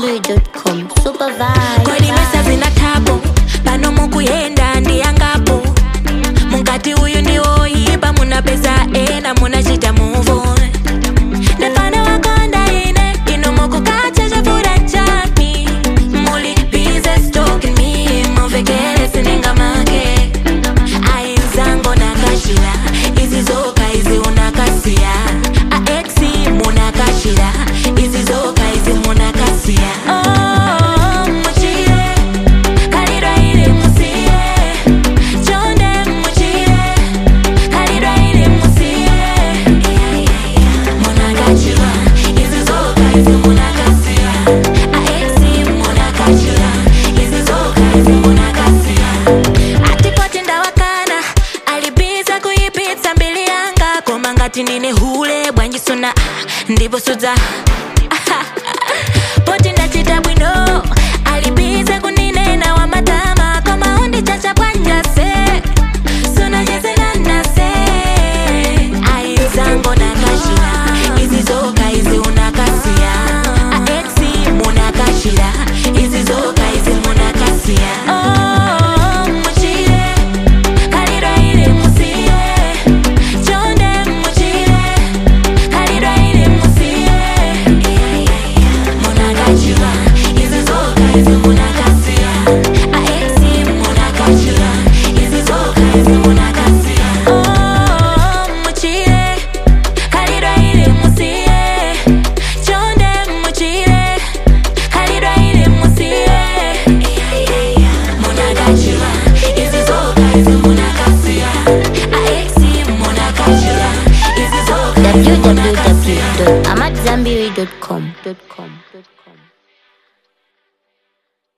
AmadZanbury.com. Super vibe. kodi mesa zina tabo pano mukuyenda ndiyangapo mukati uyu ndiwoyipa munapeza ena munachita muvo ndefana wakonda ine ino mukukacha chafura chami muli bize stalking me muvekele sinenga make ainzango nakashira izi zoka izi unakasiya aexi munakashira izi zoka izi munakasiya oh, muchire kalidwa ili musiye chonde muchire kalidwa ili musiye munakachira izi zoka izi munakasiya aexi munakachira izi zoka izi munakasiya atipoti ndawakana alibiza kuyipitsa mbili yanga koma ngati nine hule bwanjisuna ndipo sudza poti ndachita bwino alibiza kuninena wa matama koma undichacha bwanjase sunanyezenanase aizango nakashira izi zoka izi unakasiya aexi munakashira izi zoka izi munakasiya oh, muchire kalidwa ili musiye chonde muchire kalidwa ili musiye munakachira izi zoka izi munakasiya aexi munakachira izi zoka izi munakasiya oh, muchire kalidwa ili musiye chonde muchire kalidwa ili musiye munakachira izi zoka izi munakasiya aexi munakachira izi zoka izi munakasiya www.amadzanbury.com.